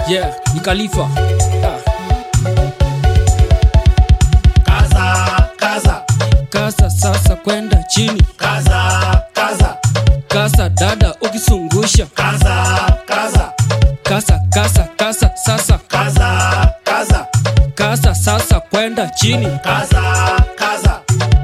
yeah ni khalifa ah. kaza kaza kasa sasa kwenda chini kaza kaza kasa dada ukisungusha kaza kaza kasa kasa kasa sasa kaza kaza kasa sasa kwenda chini kaza kaza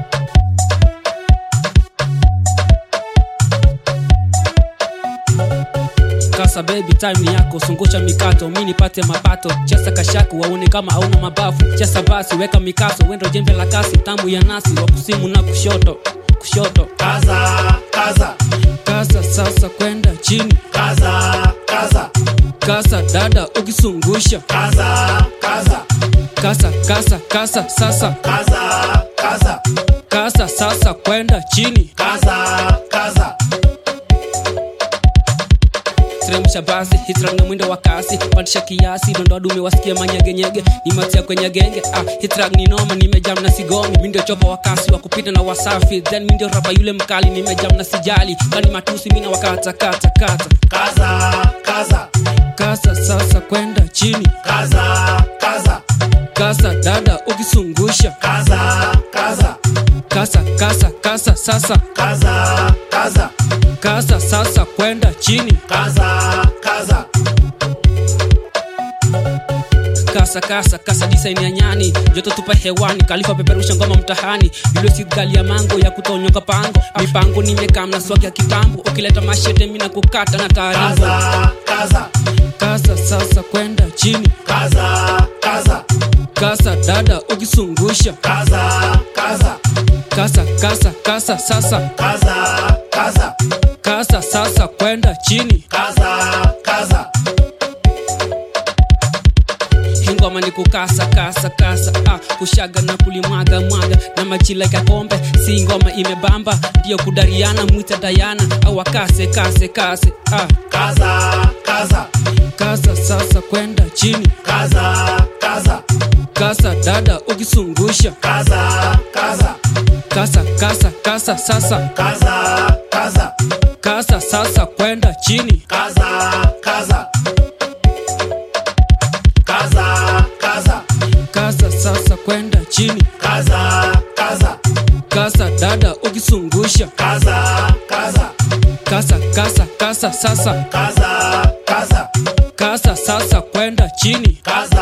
kasa baby time ni yako sungusha mikato mi nipate mapato chesa kashaku waone kama hauna mabafu chesa basi weka mikaso wendo jembe la kasi tamu ya nasi wa kusimu na kushoto kushoto kaza kaza kasa sasa kwenda chini kaza kaza kasa dada ukisungusha kaza kaza kasa kasa kasa sasa kaza kaza kasa sasa kwenda chini kaza kaza teremsha basi hitra na mwendo wa kasi pandisha kiasi dondoa dume wasikie manyegenyege nimatia kwenye genge ah, hitra ni noma nimejam na sigomi mi ndio chopa wa kasi wa kupita na wasafi then mi ndio rapa yule mkali nimejam na sijali kani matusi mina wakata kata kata kaza kaza kasa sasa kwenda chini kaza kaza kasa dada ukisungusha kaza kaza kasa kasa kasa sasa kaza kaza kasa sasa kwenda chini kaza kaza kasa kasa kasa design ya nyani joto tupa hewani kalifa peperusha ngoma mtahani yule si gali ya mango ya kutonyoka pango mipango nimekaa na swaki ya kitambo ukileta mashete mina kukata na taarifa kaza kaza kasa sasa kwenda chini kaza kaza kasa dada ukisungusha kaza kaza kasa kasa kasa sasa kaza kaza kasa sasa kwenda chini kaza kaza hingoma ni kukasa kasa kasa ah, kushaga na kulimwaga mwaga na machila ya kombe si ngoma imebamba ndio kudariana mwite dayana au akase kase kase ah, kaza kaza kasa sasa kwenda chini kaza kaza kasa dada ukisungusha kaza kaza kasa kasa kasa sasa kaza kaza kasa sasa kwenda chini kaza kaza kaza kaza kasa sasa kwenda chini kaza kaza kasa dada ukisungusha kaza kaza kasa kasa kasa sasa kaza kaza kasa sasa kwenda chini kaza